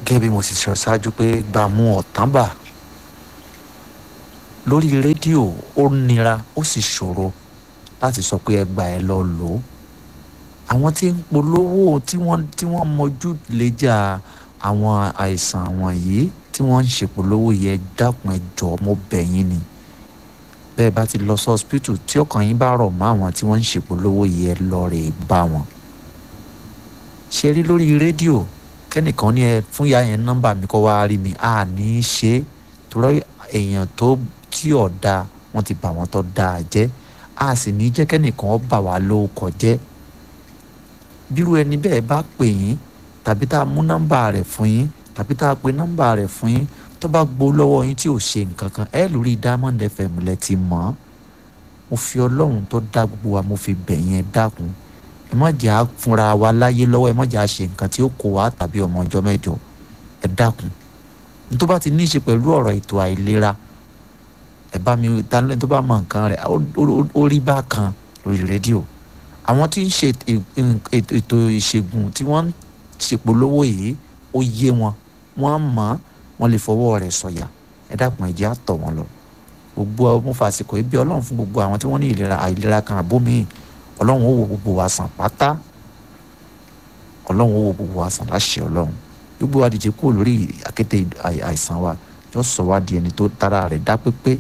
gẹ́gẹ́ bí mo sì sọ ṣáájú pé gbàmú ọ̀tánbà lórí rédíò ó nira ó sì ṣòro láti sọ pé ẹgbà ẹ lọ lò ó àwọn tí ń polówó tí wọ́n tí wọ́n mọjú léjà àwọn àìsàn àwọn yìí tí wọ́n ń ṣèpolówó yẹ dákun ẹ jọ̀ọ́ mo bẹ̀ yín ni bẹ́ẹ̀ bá ti lọ sí hospital tí ọkàn yín bá rọ̀ mọ́ àwọn tí wọ́n ń ṣèpolówó yẹ lọ rè bá wọn ṣe rí lórí rédíò kẹ́nìkan ní ẹ fún ya yẹn nọ́mbà mi kọ́ wá rí mi a ní í ṣe é torí èèyàn tó tí ọ̀dà wọn ti bà wọ́n tó dáa jẹ́ a sì ní jẹ́ kẹ́nìkan bà wá lóko jẹ́ bírú ẹni bẹ́ẹ̀ bá pè yín tàbí tá a mú nọ́mbà rẹ̀ fún yín tàbí tá a pe nọ́mbà rẹ̀ fún yín tó bá gbó lọ́wọ́ yín tí ò ṣe nǹkan kan ẹ lórí Diamond FM lẹ ti mọ̀ ọ́ mo fi ọlọ́run tó dá gbogbo wa mo fi bẹ̀ yẹn dákun ẹ má jẹ́ à fúnra wa láyé lọ́wọ́ ẹ má jẹ́ à ṣe nǹkan tí ó kó wa tàbí ọmọ ọjọ́ mẹ́jọ ẹ dákun ní tó bá ti ní í ṣe pẹ̀lú ọ̀rọ̀ ètò àìlera ẹ bá mi dánilẹ́ tó bá mọ nǹkan rẹ̀ ó rí bákan lórí rédíò àwọn tí ń ṣe ètò ìṣègùn tí wọ́n ń ṣèpolówó yìí ó yé wọn wọ́n mọ̀ wọ́n lè fọwọ́ rẹ̀ sọ̀yà ẹ dákun ẹ jẹ́ á tọ̀ wọ́n lọ gbogbo ọmọ fàṣìkò ibi ọlọ́run fún gbogbo àwọn tí wọ́n ní ìlera àìlera kan àbómi ọlọ́run ó wo gbogbo wa sàn pátá ọlọ́run ó wo gbogbo wa sàn láṣẹ ọlọ́run gbogbo wa dìde kúrò lórí àkété àìsàn wa yóò sọ wá di ẹni tó tara rẹ̀ dá pépé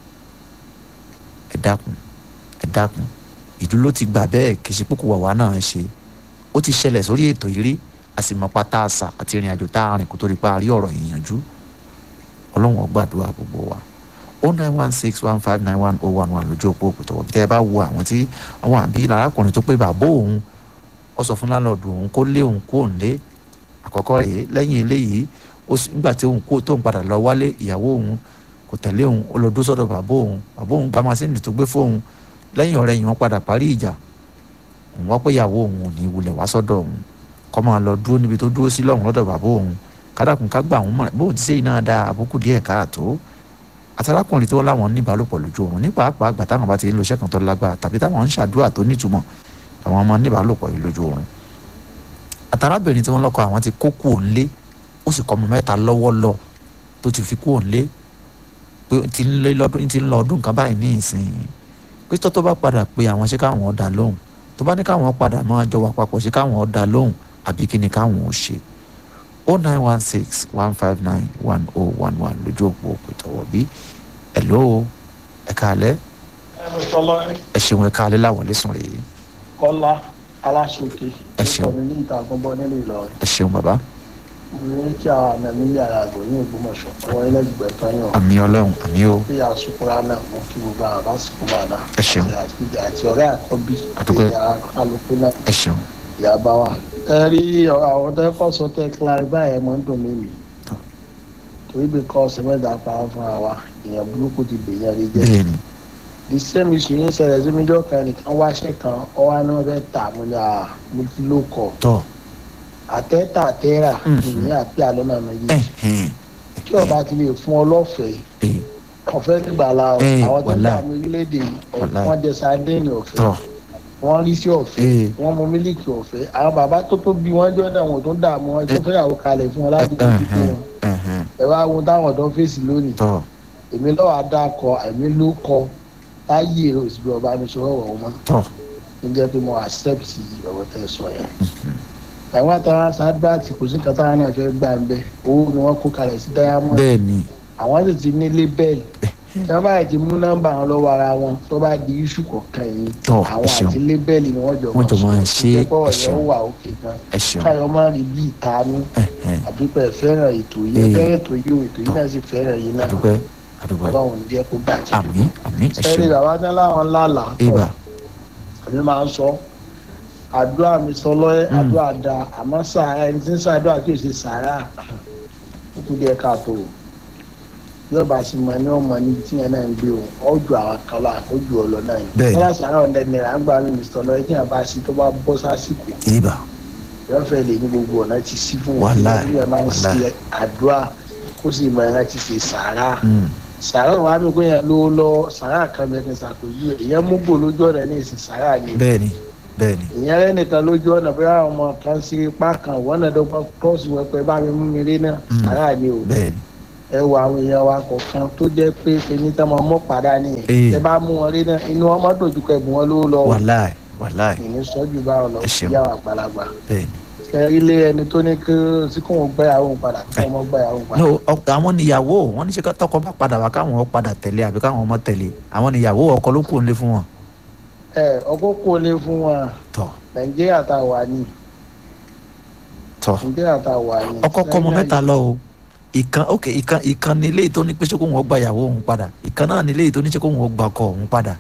ẹ dákun ẹ dákun ìlú ló ti gbà bẹ́ẹ̀ kì í ṣe púpọ̀ wàwá náà ṣe ó ti ṣẹlẹ̀ sórí ètò yìí rí àsìmọ̀pá tá a sà àti ìrìn àjò tá a rìn kó tó rí pa àrí ọ̀rọ̀ ìyànjú ọlọ́run ó gbàdúrà gbogbo wa o nine one six one five nine one oh one one lójú òpó òkúta wọ̀ bí tẹ́ ẹ bá wo àwọn tí àwọn àbí arákùnrin tó pé bàbá òun ó sọ fún lálọ́ọ̀dù òun kó lé òun kó òun lé àkọ́kọ́ rèé lẹ́yìn eléyìí nígbà tí òun kó tóun padà lọ wálé ìyàwó òun kò tẹ̀lé òun ó lọ dó sọ́dọ̀ bàbá òun bàbá òun gba masínì tó gbé fóun lẹ́yìn ọ̀rẹ́ yìí wọ́n padà parí ìjà òun wá pé ìyàwó òun ò ní wulẹ̀ wá sọ́dọ̀ òun kọ́ máa lọ dúró níbi tó dúró sí lọ́hùn lọ́dọ̀ bàbá òun kádàkùn ká gbà òun mọ̀ bóun ti sẹ́yìn náà da àbùkù díẹ̀ káàtó àtàlákùnrin tó láwọn ní ìbálòpọ̀ lójú oorun ní pàápàá àgbà táwọn bá ti ń lo iṣẹ́ kan tó lágbára tàbí táwọn ń ṣàdúrà tó nítumọ̀ àwọn ọmọ ní ìbálòpọ̀ yìí lójú oorun àtàrábìnrin tí wọ́n lọ́kọ àwọn ti kó kú òǹlé ó sì kọ́ ọmọ mẹ́ta lọ́wọ́ lọ tó ti fi kú òǹlé pé ti ń lé lọ́dún ti ń lọ ọdún kan báyìí ní ìsìn pé tó tó bá padà pé àwọn ṣé káwọn ọ̀dà lóhùn tó bá ní káwọn padà máa jọ wà papọ̀ ṣé káwọn ọ̀dà lóhùn àbí kí ni káwọn ò ṣe o nine one six one five nine one oh one one lójú òpó òpètọ́wọ́ bí hello ẹ káalẹ́ ẹ ṣeun ẹ káalẹ́ láwọn lẹ́sùn rèé kọ́lá aláṣọkè Ẹ ṣeun. ìkọ́ni ní ìta àgbọ̀nbọ nílùú ìlọrin ẹ ṣeun bàbá ní kí àwọn àmì ẹ̀mí yàrá àgbò ní ògbómọ̀ṣọ́ ọwọ́ ẹlẹ́gbẹ̀ẹ́ tán yàn àmì ọlọ́run àmì o bí àsùkúrá náà mú kí gbogbo àwọn bá sùkú máa dá Ẹ ṣeun. àti àti ọ̀rẹ́ àkọ́bí Àdúpẹ́. ìyá kálukú náà ẹ ṣeun ìyá bá wà. ẹ rí àwọn tó kọ́ sọ tẹ́ clarify ẹ̀ mọ́ ń dùn mí mi Tọ́. torí bí kọ́ ọ̀sẹ̀ mẹ́ta pa á fúnra wa èèyàn burúkú ti bèèyàn rí jẹ́ bẹ́ẹ̀ ni the same issue yín ṣẹlẹ̀ sí mi jọ́ kan nìkan wáṣẹ́ kan ọwọ́ náà fẹ́ tà mo ní à mo ti ló kọ̀ tọ́ àtẹ́tà àtẹ́rà Mhm. ìyẹn àti àlọ́nà méjì ẹ̀hìn tí ọba ti lè fún ọ lọ́fẹ̀ẹ́ ẹ̀ ọ̀fẹ́ nígbàlá o Eh, àwọn tó ń wàláì. bá mi orílẹ̀-èdè yìí, Wàláì. wọ́n jẹ sardine ọ̀fẹ́ tọ́ wọ́n rí sí ọ̀fẹ́ Eh. wọ́n mu mílíkì ọ̀fẹ́ àwọn bàbá tó tó bí wọ́n jọ́ náà wọ́n tó ń dààmú wọn tó fẹ́yàwó kalẹ̀ fún wọn láti fi fi fún ẹ̀hìn wọn ẹ̀hìn ẹ wá wo táwọn ọ̀dọ́ fèsì lónìí tọ́ èmi lọ́wọ́ adakọ èmi ló kọ táyé òsì ọba mi sọ ọ̀rọ̀ wọn tọ́ ń jẹ́ pé mo accept ọ̀rọ̀ tẹ́ sọ yẹn àwọn àtàwọn sadbat kò sí nǹkan táwọn náà fẹ́ gbà ń bẹ owó ni wọ́n kó kalẹ̀ sí diamond bẹ́ẹ̀ ni àwọn sì ti ní lébẹ́ẹ̀lì tí wọ́n bá ti mú nọ́mbà wọn lọ́wọ́ ara wọn tó bá di iṣu kọ̀ọ̀kan yìí Tọ́, àwọn ẹ ṣeun. àti lébẹ́ẹ̀lì ni wọ́n jọ Wọ́n jọ máa ṣe é, ìjẹ́pọ̀ ẹ ṣeun. ọ̀yọ́ wà òkè gan ẹ ṣeun káyọ̀ máa rí bí ìtanú ẹ̀hìn àdúpẹ́ fẹ́ràn ètò yìí Eh. fẹ́ràn ètò yìí o ètò yìí náà sì fẹ́ràn yìí náà àdúpẹ́ àdúpẹ́ ọlọ́run ní jẹ́ kó bàjẹ́. àmì àmì ẹ ẹ̀rí ṣeun bàbá ní láwọn lálàá ibà èmi máa ń sọ àdúrà mi sọ lọ́yẹ́ Mm. àdúrà da àmọ́ sàárà ẹni tí ń sàdúrà kí o ṣe sàárà ó kú díẹ̀ káàtó yóò bá sì mọ ní ọmọ ní tí yẹn náà ń gbé o ọjọ́ àwọn kan lọ àkójọ ọlọ náà yìí Bẹ́ẹ̀ni. wọ́n sàárà ọ̀dẹ nìyẹn à ń gbà mí sọ lọ́yẹ́ tí yẹn bá sí tó bá bọ́ sásìkò ibà yóò fẹ́ lè ní gbogbo ọ̀nà ti sí fún Wàláì, yóò máa ń wàláì. ṣe àdúrà kó sì mọ ẹ̀rọ ti ṣe sàárà Mm, sàárà wà mí kó yẹn lówó lọ sàárà kan bẹ́ẹ̀ ní sàkójú ẹ̀ ìyẹn mú bò lójú ọ̀rẹ́ ní ìsìn sàárà ni bẹ́ẹ̀ ni bẹ́ẹ̀ni ìyẹn rẹ nìkan lójú ọ̀nà bí àwọn ọmọ kan sí ipá kan wọ́n náà dọ́gbọ́n kọ́ọ̀sì wọn pé bá mi mú mi rí náà Mm. sàrà ni o bẹ́ẹ̀ni ẹ wo àwọn èèyàn wa kọ̀ọ̀kan tó jẹ́ pé èmi tán máa mọ́ padà nìyẹn Ee. ẹ bá mú wọn rí náà inú wọn máa dojú kọ ẹ̀bùn wọn lówó lọ wàláì wàláì ìní sọ́jú báwọn lọ Ẹ ṣeun. sí àwọn àgbàlagbà bẹ́ẹ̀ni. ẹ ilé ẹni tó ní kí sí kò wọ́n gbẹ́yàwó òun padà kí wọ́n gbẹ́yàwó òun padà. no ọ- àwọn níyàwó wọn ní ṣe ká tọkọ bá padà wá káwọn ọ padà tẹ̀lé àbí káwọn ọmọ tẹ̀lé àwọn níyàwó ọkọ ló kù nílé fún wọn. ẹ ọkọ kò lè fún wọn tọ nàìjíríà tá a wà ní tọ nàìjíríà tá a wà ní. ọkọ kọmọ mẹ́ta lọ o ìkan ok ìkan ìkan ní ilé tó ní pé ṣé kó wọn gba ìyàwó òun padà ìkan náà ní ilé tó ní ṣé kó wọn gba ọkọ òun padà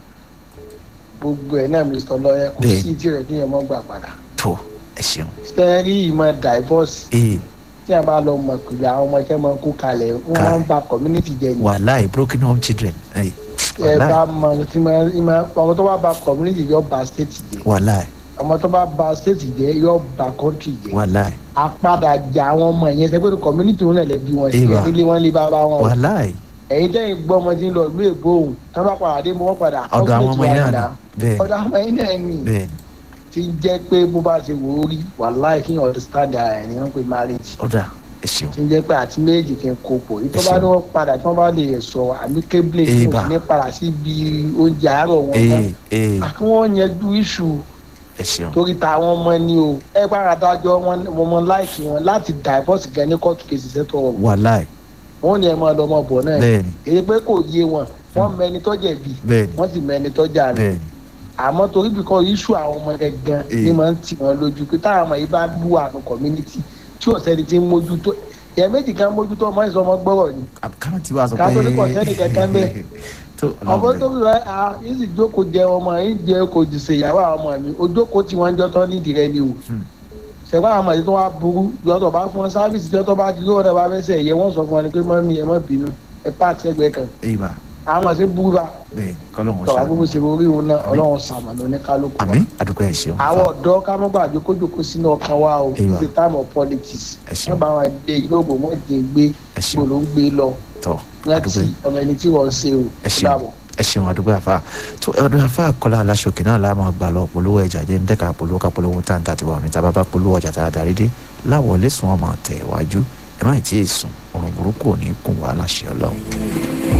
gbogbo ẹ̀ náà mr lọ́yẹ kò Bẹ́ẹ̀. sí tí rẹ̀ kí ẹ mọ́ gbà padà. tó ẹ ṣeun sẹ́rí ìmọ̀ divorce ee tí a bá lọ mọ̀ pé àwọn ọmọ ẹ̀kẹ́ máa ń kó kalẹ̀ wọ́n máa ń ba community jẹ ni. wàláì broken home children ẹ ẹ bá wàláì mọ tí máa ìmọ̀ ọmọ tó bá ba community yóò ba state jẹ wàláì ọmọ tó bá ba state jẹ yóò ba country jẹ. wàláì àpadà jà àwọn ọmọ yẹn sẹ́gbẹ́ community wọn lè bí wọn sí Ìwà. ẹ̀ nílé wọn lé bá bá wọn. wàláì ẹ̀yin tẹ́yìn gbọ́ ọmọ tí ń lọ ìlú èbó òun tí wọ́n bá padà dé mọ́ wọn padà. ọ̀dọ̀ àwọn ọmọ yẹn náà bẹ́ẹ̀ ọ̀dọ̀ àwọn ọmọ yẹn náà ni bẹ́ẹ̀ ti jẹ́ pé bó bá ṣe wò ó rí wàláì kí n understand ara ẹ̀ ní wọ́n pe marriage ọ̀dà ẹ ṣeun tí ń jẹ́ pé àti méjì kí n kó pò yìí tó bá ní wọ́n padà tí wọ́n bá lè sọ amicably tí Ìbà. wọ́n ní padà sí ibi oúnjẹ àárọ̀ wọn ee mọ́ ee àti wọ́n yanjú iṣu ẹ ṣeun torí ta àwọn ọmọ ni o ẹ bá ara dájọ́ wọn wọn mọ láìkì wọn láti divorce gan ní court case ṣètò ọ̀rọ̀ wàláì wọn ni ẹ máa lọ ọmọ bọ̀ náà bẹ́ẹ̀ni èyí pé kò yé wọn wọ́n mẹni tó jẹ̀bi bẹ́ẹ̀ni wọ́n sì mẹni tó jà ní bẹ́ẹ̀ni àmọ́ torí bíkọ́ iṣu àwọn ọmọ gangan Ee. ni máa ń tì wọ́n lójú pé táwọn ọmọ yìí bá lù àrùn community tí ò sẹ́ni tí ń mójútó ìyẹn méjì kan mójútó ọmọ ìsọmọ gbọ́rọ̀ ni káwọn tí wàá sọ Ká pé tó ní kò sẹ́ni kankan bẹ́ẹ̀. tó ọmọ tó bí wọ́n a yìí sì jókòó jẹ ọmọ yìí jẹ kò jù ṣe ìyàwó àwọn ọmọ mi ojókòó tí wọ́n jọ tán nídìí rẹ ni o Hmm. ṣẹ̀gbọ́n àwọn ọmọ yìí tó wá burú yọtọ̀ bá fún wọn sáfìsì yọtọ̀ bá ti lóore bá fẹsẹ̀ yẹ wọ́n sọ fún wọn ni pé mọ́mí ẹ má bínú ẹ pààtì ẹgbẹ́ kan ìbà àwọn ọmọ sí burú bá bẹ́ẹ̀ kọ́lọ́hún tọ̀wá gbogbo ṣe ṣe orí òun náà ọlọ́run sàmàlú ní kálukú wa. àmì àdúgbò ẹ ṣeun àwọn ọ̀dọ́ ká mọ́ gbàgbé kó jókòó sínú ọkàn wa o Ìwà. it's a time of politics Ẹ ṣeun. wọ́n bá wọn dé yóòbò wọ́n dé gbé ẹ ṣeun gbòòlò ń gbé lọ tọ láti àdúgbò ọmọ ẹni tí wọ́n ṣe o ẹ ṣeun ẹ ṣeun àdúgbò àfa tó ọdún àfa kọlá aláṣọkè náà láàmú àgbà lọ polówó ẹjà jẹ ń dẹka polówó ká polówó táǹtà tiwa òní tábà bá polówó ọjà tá a darí dé láwọlé sùn ọmọ tẹ wájú ẹ má ì tí ì sùn ọrùn burúkú ò ní kùn wá láṣẹ Ọlọ́run.